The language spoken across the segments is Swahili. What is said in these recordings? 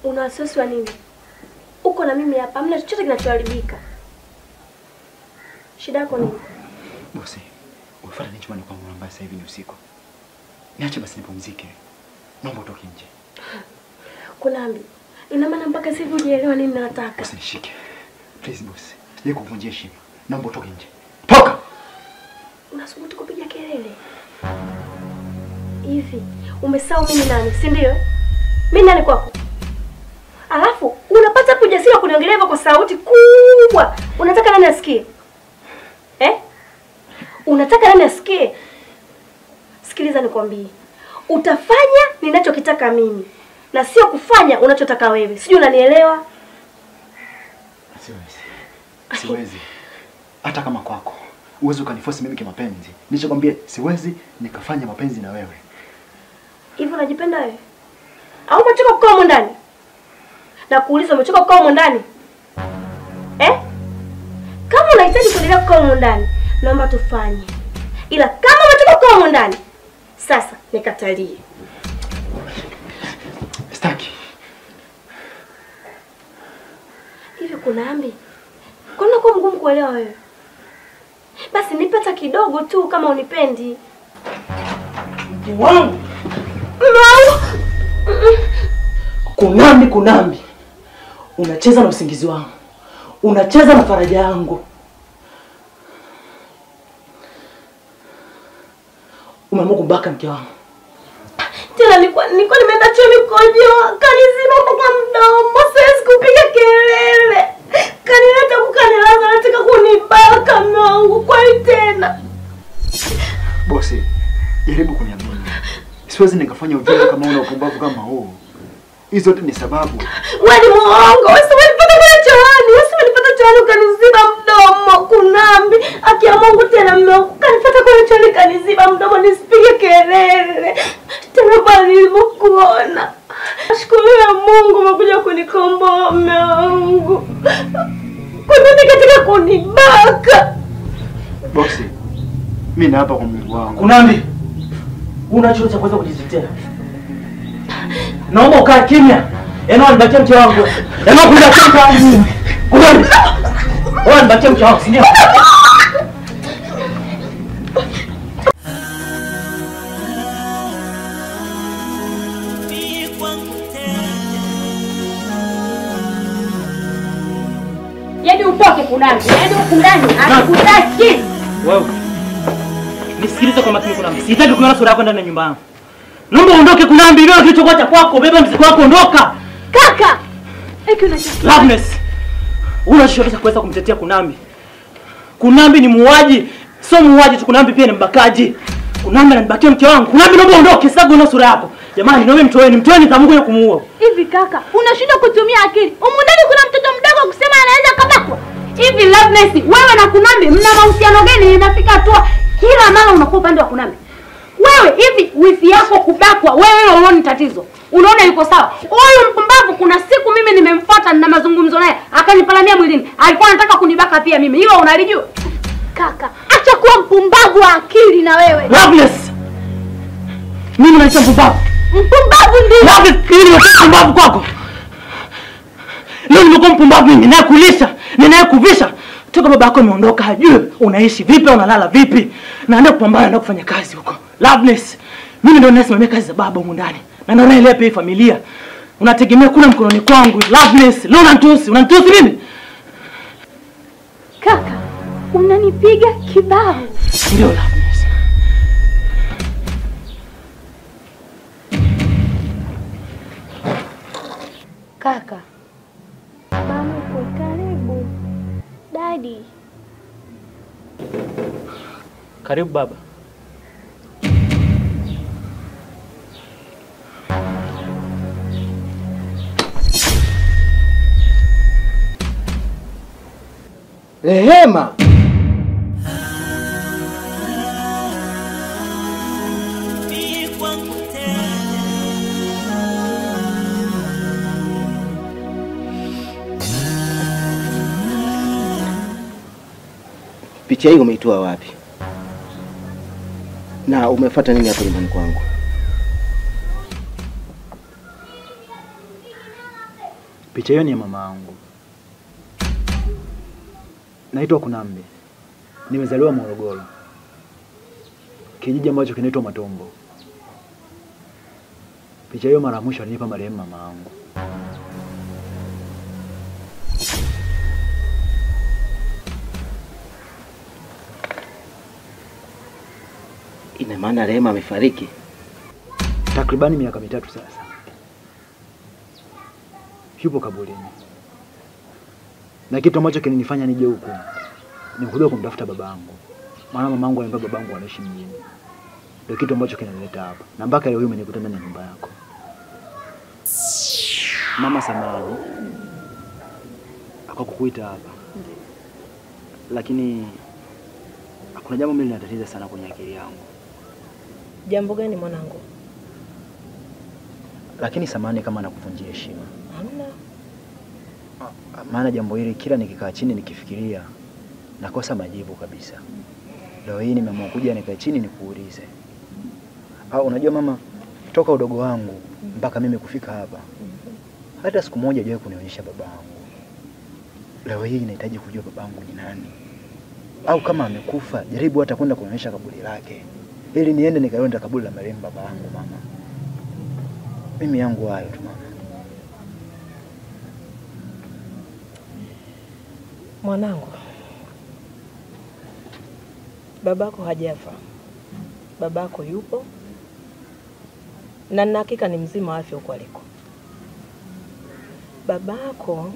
Una wasiwasi wa nini? Uko na mimi hapa, hamna chochote kinachoharibika. Shida yako nini? Bosi, umefuata nini chumbani kwangu ambaye sasa hivi ni usiku? Niache basi nipumzike. Naomba utoke nje. Kunambi, ina maana mpaka sasa hivi hujaelewa nini nataka? Usinishike. Please boss. Sije kuvunjia heshima. Naomba utoke nje. Toka! Unasubutu kupiga kelele hivi? Umesahau mimi nani, si ndio? Mimi nani kwako? Alafu unapata hapo ujasiri wa kuniongelea hivyo kwa sauti kubwa. Unataka nani asikie? Eh? Unataka nani asikie? Sikiliza nikwambie. Utafanya ninachokitaka mimi na sio kufanya unachotaka wewe. Sijui unanielewa? Siwezi. Siwezi. Hata kama kwako. Uwezi ukaniforce mimi kimapenzi. Nilichokwambia siwezi nikafanya mapenzi na wewe. Hivi unajipenda wewe? Au umechoka kukaa humo ndani? Na kuuliza umechoka kukaa humo ndani? Eh? Kama unahitaji kuendelea kukaa humo ndani, naomba tufanye. Ila kama umechoka kukaa humo ndani, sasa nikatalie. Sitaki. Hivi kuna ambi? Kwani unakuwa mgumu kuelewa wewe? Basi nipe hata kidogo tu kama unipendi. Mke wangu No! kunambi, kunambi, unacheza na usingizi wangu, unacheza na faraja yangu. Umeamua kumbaka mke wangu. Tena nilikuwa nilikuwa nimeenda chuo nikojoa, kanizima mpaka mdomo, siwezi kupiga kelele. Kanileta kukanilaza, nataka kunibaka mume wangu, kwani tena? Bosi, jaribu kuniamini. Siwezi nikafanya ujinga kama una upumbavu kama huu. Hizi zote ni sababu. Wewe ni muongo, wewe si umenipata kule chooni, wewe si umenipata chooni ukaniziba mdomo, kunambi. Akia Mungu tena mume wangu, kanipata kule chooni kaniziba mdomo nisipige kelele. Tena pale nilipokuona. Nashukuru ya Mungu umekuja kunikomboa mume wangu. Kwa nini katika kunibaka? Bosi, mimi naapa kwa Mungu wangu. Kunambi, una chuo cha kuweza kujitetea. Naomba ukae kimya. Yaani wanibakia mke wangu. Yaani kunibakia mke wangu. Kunambi. Wewe wanibakia mke wangu, si ndio? Yaani utoke kunani? Yaani huku ndani hakutaki. Wewe. Nisikilize kwa makini Kunambi. Sitaki kuona sura yako ndani ya nyumba yangu. Naomba uondoke Kunambi, beba kilichokuwa cha kwako, beba mzigo wako, ondoka. Kaka! Eki unachosikia? Loveness. Una chochote cha kuweza kumtetea Kunambi? Kunambi ni muuaji. Sio muuaji tu, Kunambi pia ni mbakaji. Kunambi ananibakia mke wangu. Kunambi naomba uondoke, sitaki kuona sura yako. Jamani, naomba mtoeni, mtoeni nitamukuja kumuua. Hivi kaka, unashindwa kutumia akili. Humu ndani kuna mtoto mdogo kusema anaweza kabakwa. Hivi Loveness, wewe na Kunambi mna mahusiano gani? Inafika hatua kila mara unakuwa upande wa Kunambi. Wewe hivi wifi yako kubakwa, wewe hilo unaona ni tatizo? Unaona yuko sawa? Huyu mpumbavu kuna siku mimi nimemfuata na mazungumzo naye, akanipalamia mwilini. Alikuwa anataka kunibaka pia mimi. Hilo unalijua? Kaka, acha kuwa mpumbavu wa akili na wewe. Loveness. Mimi naitwa mpumbavu. Mpumbavu ndio. Loveness, mimi nimekuwa mpumbavu kwako. Leo nimekuwa mpumbavu mimi, ninayekulisha, ninayekuvisha. Toka baba yako ameondoka, hajui unaishi vipi, unalala vipi. Naenda kupambana, naenda kufanya kazi huko. Loveness, mimi ndio ninasimamia kazi za baba humu ndani. Na ndio naelea pia hii familia. Unategemea kuna mkononi kwangu. Loveness, leo unanitusi, unanitusi mimi? Kaka, unanipiga kibao. Ndio Loveness. Kaka, Mama uko karibu. Dadi. Karibu baba. Rehema, picha hii umeitoa wapi na umefuata nini hapa nyumbani kwangu? Picha hiyo ni ya mama yangu. Naitwa Kunambi. Nimezaliwa Morogoro, kijiji ambacho kinaitwa Matombo. Picha hiyo mara ya mwisho alinipa marehemu mama yangu. Ina maana Rehema amefariki? Takribani miaka mitatu sasa, yupo kaburini, na kitu ambacho kilinifanya nije huku ni kuja kumtafuta babangu, maana mamangu ananiambia babangu anaishi mjini. Ndio kitu ambacho kinanileta hapa, na mpaka leo hii umenikuta ndani ya nyumba yako. Mama samani kwa kukuita hapa, lakini kuna jambo mimi linatatiza sana kwenye akili yangu. Jambo gani mwanangu? Lakini samani kama nakuvunjia heshima, Hamna. maana jambo hili kila nikikaa chini nikifikiria nakosa majibu kabisa. Leo hii nimeamua kuja nikae chini nikuulize. Au unajua mama, toka udogo wangu mpaka mimi kufika hapa, hata siku moja hajawahi kunionyesha babangu. Leo hii nahitaji kujua babangu ni nani, au kama amekufa, jaribu hata kwenda kunionyesha kaburi lake, ili niende nikaenda kaburi la marehemu baba yangu. Mama, mimi yangu hayo tu mama. Mwanangu, babako hajafa, babako yupo na nina hakika ni mzima wa afya huko aliko. Babako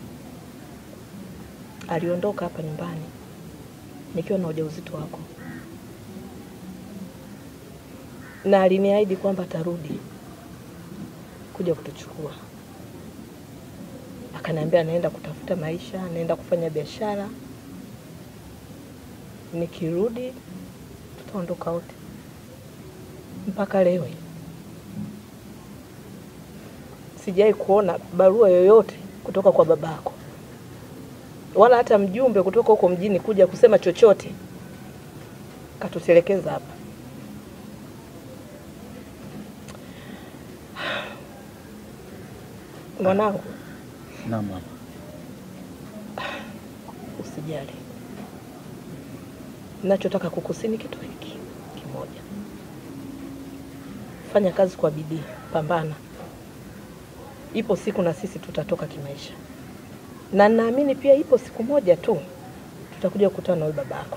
aliondoka hapa nyumbani nikiwa na ujauzito wako, na aliniahidi kwamba atarudi kuja kutuchukua. Akaniambia anaenda kutafuta maisha, anaenda kufanya biashara, nikirudi tutaondoka wote. Mpaka leo hii sijai kuona barua yoyote kutoka kwa babako, wala hata mjumbe kutoka huko mjini kuja kusema chochote. Katutelekeza hapa. Mwanangu, Naam mama. usijali. Nachotaka kukusini kitu hiki kimoja, fanya kazi kwa bidii, pambana. Ipo siku na sisi tutatoka kimaisha, na naamini pia ipo siku moja tu tutakuja kukutana na wewe babako.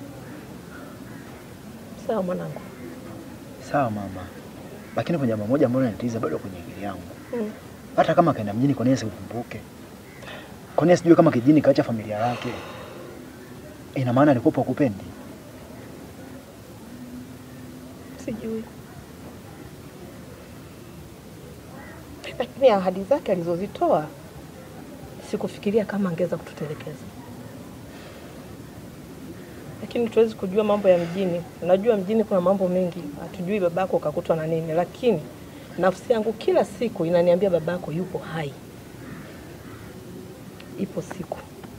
Sawa mwanangu? Sawa mama, lakini kuna jambo moja ambalo linanitatiza bado kwenye akili yangu. Mm. Hata kama kaenda mjini, kwa nini sikukumbuke? Kwa nini sijui kama kijini kaacha familia yake? Ina maana alikuwa hakupendi? Sijui, lakini ahadi zake alizozitoa sikufikiria kama angeweza kututelekeza, lakini tuwezi kujua mambo ya mjini. Unajua mjini kuna mambo mengi, hatujui babako kakutwa na nini, lakini nafsi yangu kila siku inaniambia babako yupo hai. Ipo siku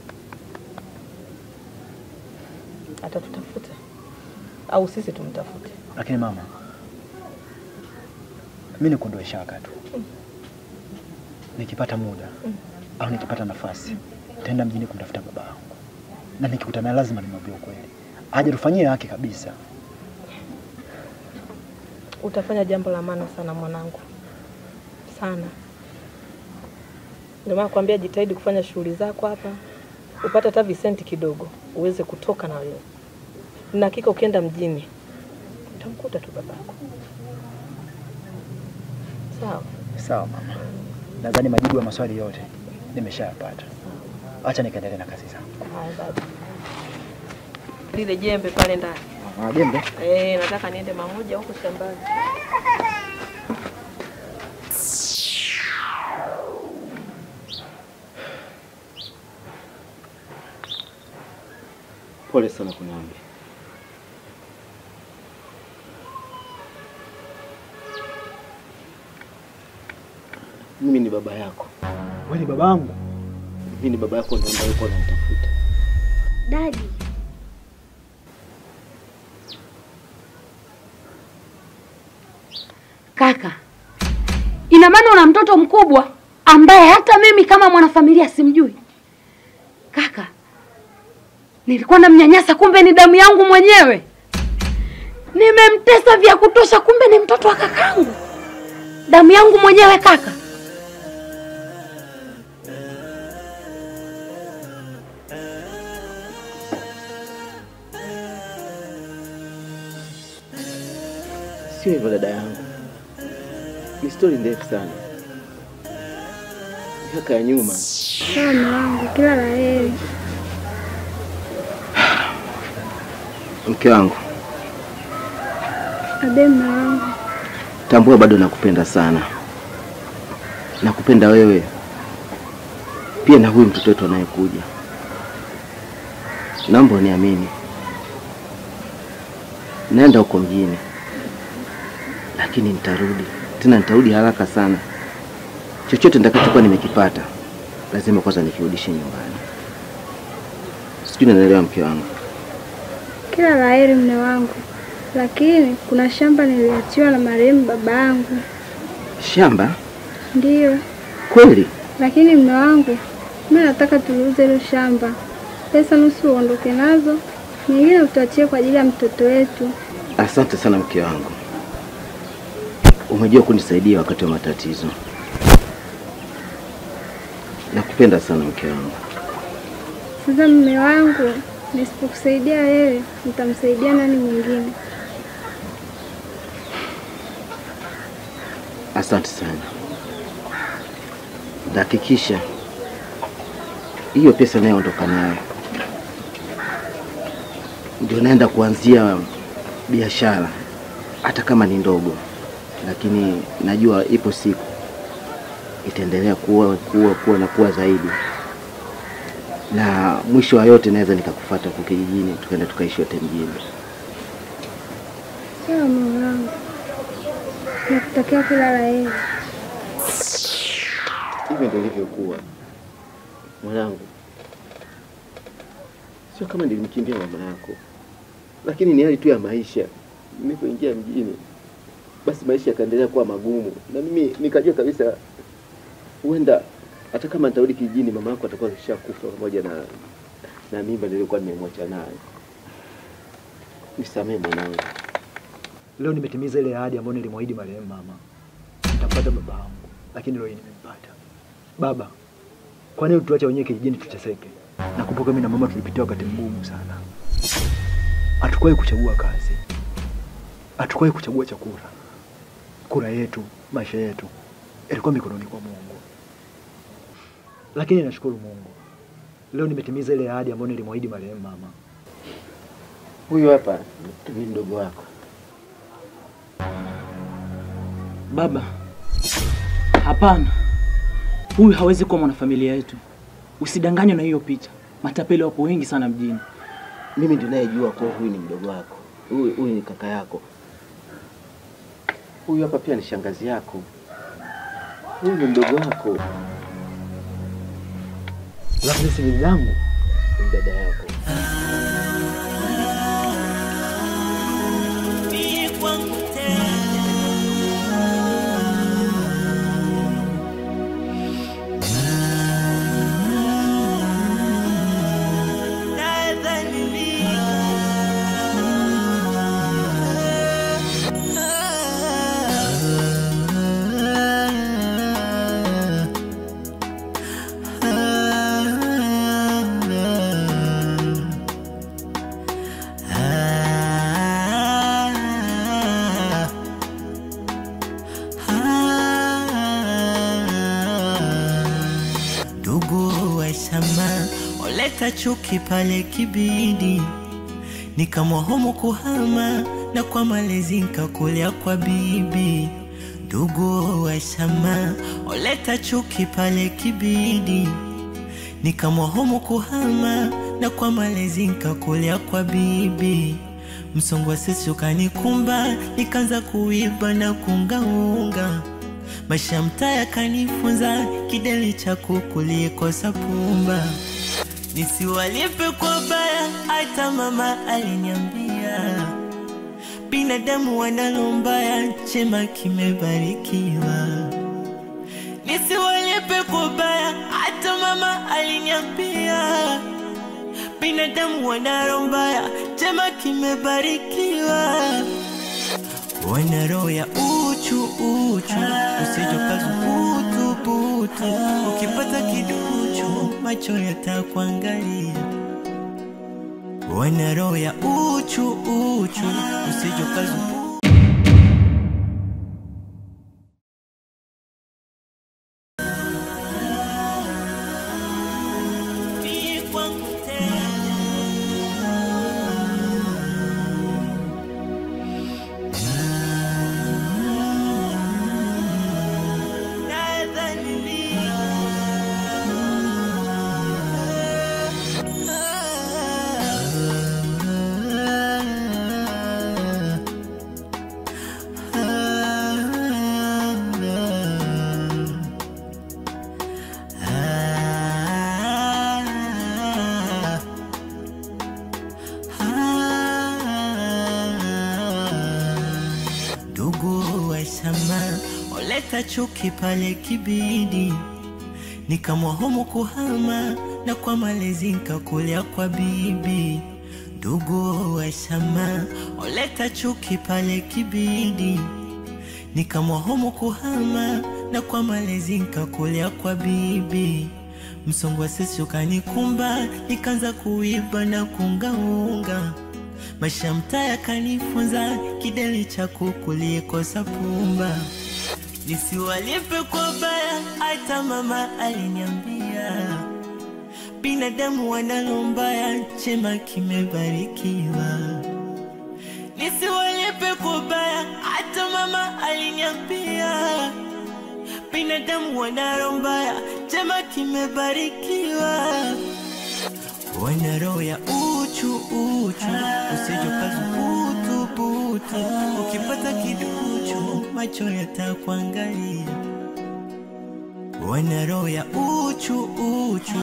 atatutafuta au sisi tumtafute. Lakini mama, mimi nikuondoe shaka tu, nikipata muda au nikipata nafasi nitaenda mjini kumtafuta baba yangu, na nikikutana naye lazima nimwambie ukweli, aje tufanyie haki kabisa. Utafanya jambo la maana sana mwanangu, sana. Ndio maana kwambia jitahidi kufanya shughuli zako hapa, upate hata visenti kidogo uweze kutoka na wewe, na hakika ukienda mjini utamkuta tu babako. Sawa, Sawa mama, nadhani majibu ya maswali yote nimeshayapata. Acha nikaendelee na kazi zangu. haya baba. Lile jembe pale ndani Ah, jembe eh, nataka niende mamoja huko shambani. Pole sana Kunambi. Mimi ni baba yako, wewe ni babangu. mimi ni baba yako, ndo ambaye uko unamtafuta. Dadi, kaka, ina maana una mtoto mkubwa ambaye hata mimi kama mwanafamilia simjui. Kaka, nilikuwa namnyanyasa, kumbe ni damu yangu mwenyewe. Nimemtesa vya kutosha, kumbe ni mtoto wa kakangu, damu yangu mwenyewe kaka. Sio hivyo dada yangu, ni stori ndefu sana, miaka ya nyuma. Sawa mume wangu, kila la heri. Mke wangu, Abe mume wangu, tambua bado nakupenda sana, nakupenda wewe pia na huyu mtoto wetu anayekuja. Naomba uniamini, naenda huko mjini, lakini nitarudi tena, nitarudi haraka sana. Chochote nitakachokuwa nimekipata lazima kwanza nikirudishe nyumbani. Sijui nanaelewa mke wangu. kila la heri mume wangu, lakini kuna shamba niliachiwa na marehemu baba yangu. Shamba Ndiyo, kweli? lakini mume wangu, mimi nataka tuliuze hilo shamba, pesa nusu uondoke nazo, nyingine utuachie kwa ajili ya mtoto wetu. Asante sana mke wangu, umejua kunisaidia wakati wa matatizo. Nakupenda sana mke wangu. Sasa mume wangu, nisipokusaidia wewe, nitamsaidia nani mwingine? Asante sana, nitahakikisha hiyo pesa inayoondoka nayo ndio naenda kuanzia biashara, hata kama ni ndogo, lakini najua ipo siku itaendelea kuwa, kuwa, kuwa na kuwa zaidi, na mwisho wa yote naweza nikakufuata huko kijijini, tukaenda tukaishi wote mjini. Sawa mume wangu, nakutakia kila la heri. Hivyo ndio ilivyokuwa mwanangu. Sio kama nilimkimbia mama yako, lakini ni hali tu ya maisha. Nilipoingia mjini, basi maisha yakaendelea kuwa magumu, na mimi nikajua kabisa huenda hata kama nitarudi kijijini, mama yako atakuwa kishakufa pamoja na na mimba niliyokuwa nimemwacha nayo. Nisamehe mwanangu. Leo nimetimiza ile ahadi ambayo nilimwahidi marehemu mama. Nitampata baba yangu, lakini leo hii nimempata. Baba, kwa nini tuache wenyewe kijijini tuteseke? Nakumbuka mimi na mama tulipitia wakati mgumu sana. Hatukuwahi kuchagua kazi, hatukuwahi kuchagua chakula. Kura yetu, maisha yetu yalikuwa mikononi kwa Mungu, lakini nashukuru Mungu, leo nimetimiza ile ahadi ambayo nilimwahidi marehemu mama. Huyu hapa ni mdogo wako. Baba, hapana, huyu hawezi kuwa mwanafamilia yetu. Usidanganywe na hiyo picha. Matapeli wapo wengi sana mjini. Mimi ndio nayejua kuwa huyu ni mdogo wako, huyu huyu ni kaka yako, huyu hapa pia ni shangazi yako, huyu ni mdogo wako, Lakini si bibi yangu. ni dada yako. Ndugu wa shamba oleta chuki pale kibidi, nikamwahomu kuhama na kwa malezi nkakulia kwa bibi. Ndugu wa shamba oleta chuki pale kibidi, nikamwahomu kuhama na kwa malezi nkakulia kwa bibi. Msongo wa sisi ukanikumba, nikaanza kuiba na kungaunga maisha mtaa yakanifunza kideli cha kuku likosa pumba, nisiwalipe kwa baya. Hata mama aliniambia binadamu wanalo mbaya, chema kimebarikiwa. Nisiwalipe Usiwalipe kwa baya, hata mama aliniambia binadamu wana roho mbaya, chema kimebarikiwa. Wana roho ya uchu uchu, usijokazu butu butu, ukipata kiduchu macho yatakuangalia. Wana roho ya uchu uchu, usijokazu butu kwangu tena. Ndugu wa shamba oleta chuki pale kibidi, nikamwahomu kuhama na kwa malezi nkakulia kwa bibi. Ndugu wa shamba oleta chuki pale kibidi, nikamwahomu kuhama na kwa malezi nkakulia kwa bibi. Msongo wa sisi ukanikumba, nikaanza kuiba na kungaunga maisha mtaa yakanifunza kidele cha kuku liekosa pumba, nisiwalipe kwa baya, hata mama aliniambia binadamu wanalo mbaya, chema kimebarikiwa. Nisiwalipe kwa baya, hata mama aliniambia binadamu wanalo mbaya, chema kimebarikiwa wana roho ya uchu uchu, usijokazu butu butu, ukipata kiduchu macho yatakuangalia. Wana roho ya uchu uchu,